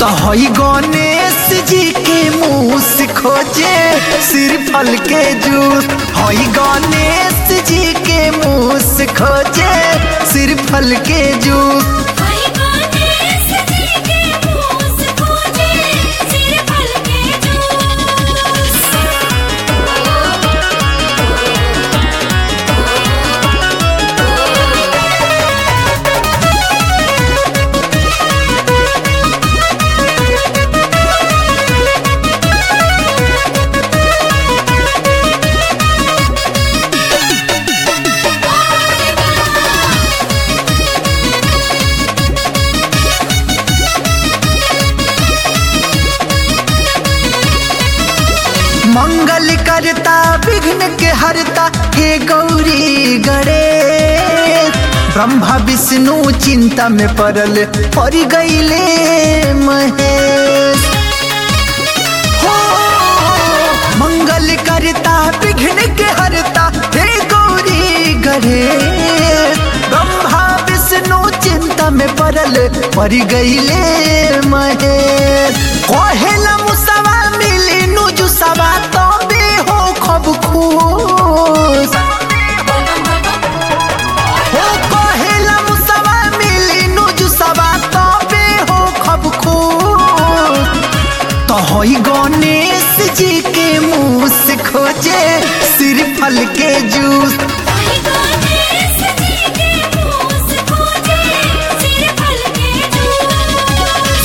तो हई गणेश जी के मुँह से खोजे सिर फल के जूस हई गणेश जी के मुँह से खोजे सिर फल के जूस हरि गणेश जी के मुँह से खोजे सिर फल के जूस मंगल करता विघ्न के हरता हे गौरी गणेश ब्रह्मा विष्णु चिंता में पड़ल पड़ गईले महेश हो मंगल करता विघ्न के हरता हे गौरी गणेश ब्रह्मा विष्णु चिंता में पड़ल पड़ गईले महेश कहेला मुसवा मिली नुजुसवा तबे हो खब खुश हो कहेला मुसवा मिली नुजुसवा तबे हो खब खुश तो हई गणेश जी के मुँह से खोजे सिर फल के जूस हरि गणेश जी के मुँह से खोजे सिर फल के जूस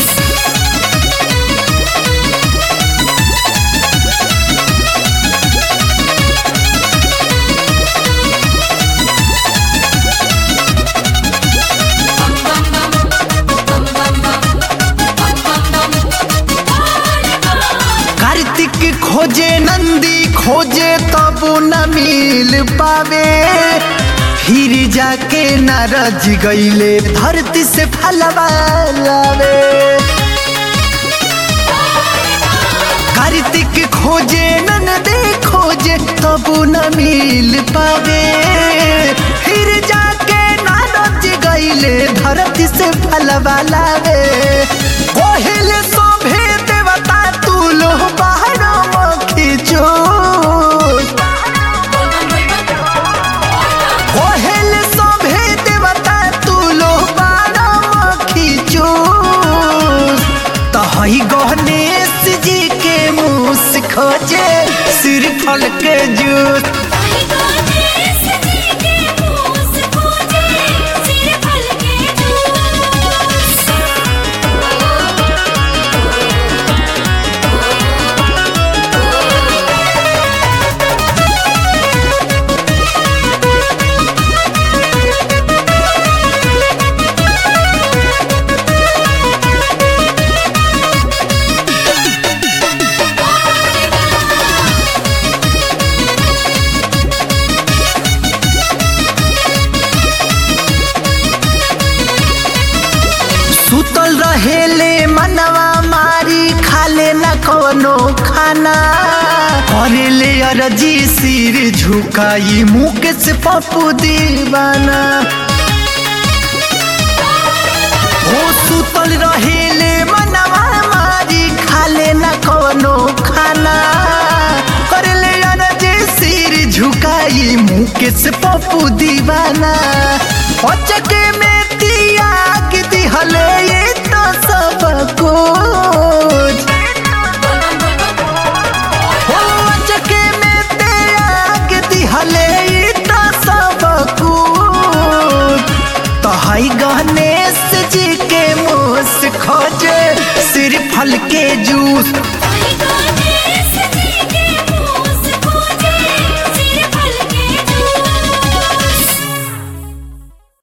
कार्तिक खोजे नंदी खोजे तब न मिल पावे फिर जाके नारज गईले धरती से फलवा लावे कार्तिक खोजे नंदे खोजे तब न मिल पावे फिर जाके नारज गईले धरती से फलवा लावे कोहिले शोभे देवता तू लो बाहर मखी जोश कोहेल शोभे देवता तू लो बारा मखी चूस तो हई गणेश जी के मुँह से खोजे सिर फल के जूस हरि गणेश जी के मुँह से खोजे सिर फल के जूस सुतल रहेले मनवा मारी खाले न कोनो खाना करेले अरजी सिर झुकाई मुँह से पप्पू दीवाना हो सुतल रहेले मनवा मारी खाले न कोनो खाना करेले अरजी सिर झुकाई मुँह से पप्पू दीवाना अचके में तियाग दिहले ये तो सब कुछ हो अचके में त्याग दिहले ये तो सब कुछ तो हई गणेश जी के मुँह से खोजे सिर फल के जूस